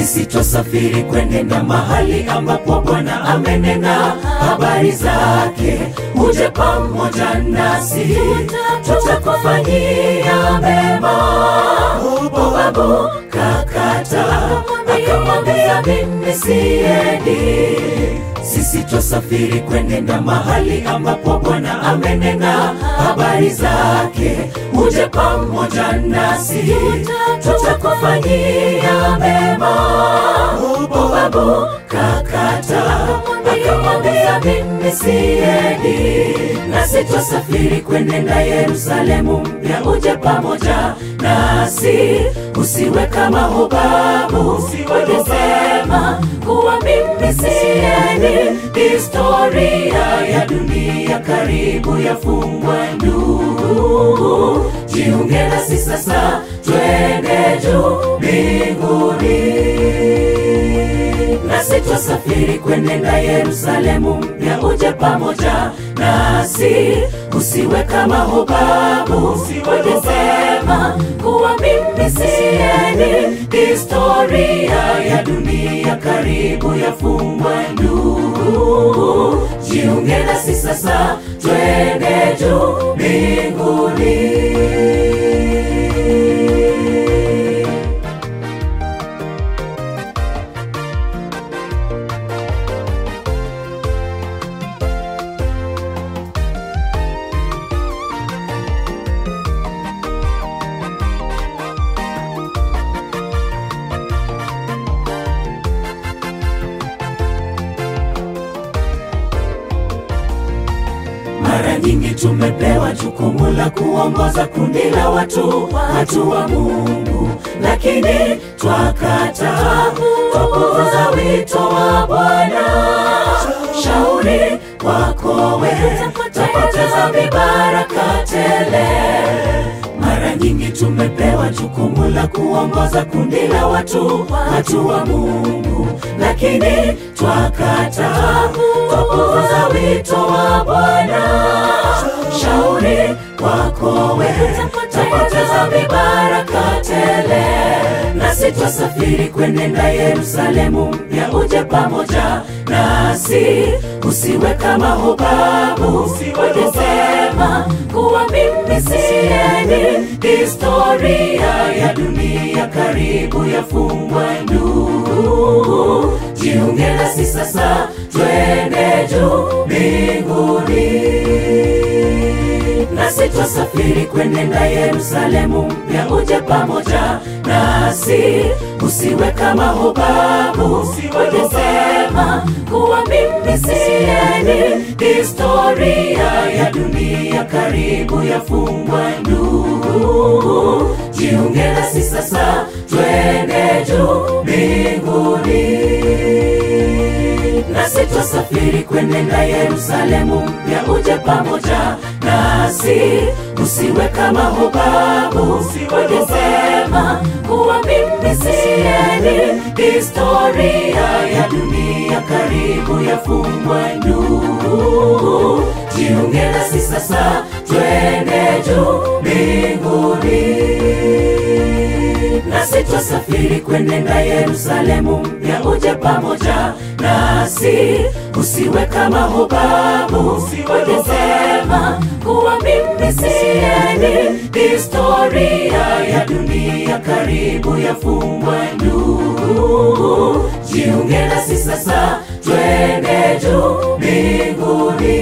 nasi twasafiri kwenenda mahali ambapo Bwana amenena habari zake. Uje pamoja nasi, tutakufanyia mema. Babu kakata akamwambia, mimi siendi sisi twasafiri kwenenda mahali ambapo Bwana amenena habari zake. Uje pamoja nasi, tutakufanyia mema. Babu kakata akamwambia, mimi siendi, nasi twasafiri kwenenda Yerusalemu mpya. Uje pamoja nasi, usiwe kama Hobabu walisema kuwa mimi siendi. Historia ya dunia karibu yafungwa. Ndugu, jiunge nasi sasa, twende juu mbinguni, nasi twasafiri kwenenda Yerusalemu mpya. Uje pamoja nasi, usiwe kama Hobabu walisema kuwa mimi siendi. Historia ya dunia karibu yafungwa. Ndugu, jiunge nasi sasa, twende juu mbinguni. Mara nyingi tumepewa jukumu la kuongoza kundi la watu, watu wa Mungu, lakini twakata, twapuuza wito wa Bwana. Shauri kwako wewe, tapoteza vibaraka tele. Mara nyingi tumepewa jukumu la kuongoza kundi la watu, watu wa Mungu, lakini twakata, twapuuza wito wa Bwana. Shauri kwako wewe, tapoteza vibaraka tele. Nasi twasafiri kwenenda Yerusalemu mpya. Uje pamoja nasi, usiwe kama Hobabu walisema kuwa mimi siendi. Historia ya dunia karibu yafungwa. Ndugu, jiunge nasi sasa, twende juu mbinguni, nasi twasafiri kwenenda Yerusalemu mpya. Uje pamoja nasi, usiwe kama Hobabu walisema kuwa mimi siendi. Historia ya dunia karibu yafungwa. Ndugu, jiunge nasi sasa, twende juu mbinguni, nasi twasafiri kwenenda Yerusalemu mpya. Uje pamoja nasi, usiwe kama Hobabu walisema kuwa mimi siendi. Historia ya dunia karibu yafungwa. Ndugu, jiunge nasi sasa, twende juu mbinguni, nasi twasafiri kwenenda Yerusalemu mpya. Uje pamoja nasi, usiwe kama Hobabu walisema kuwa mimi siendi. Historia ya dunia karibu yafungwa. Ndugu, jiunge nasi sasa, twende juu mbinguni.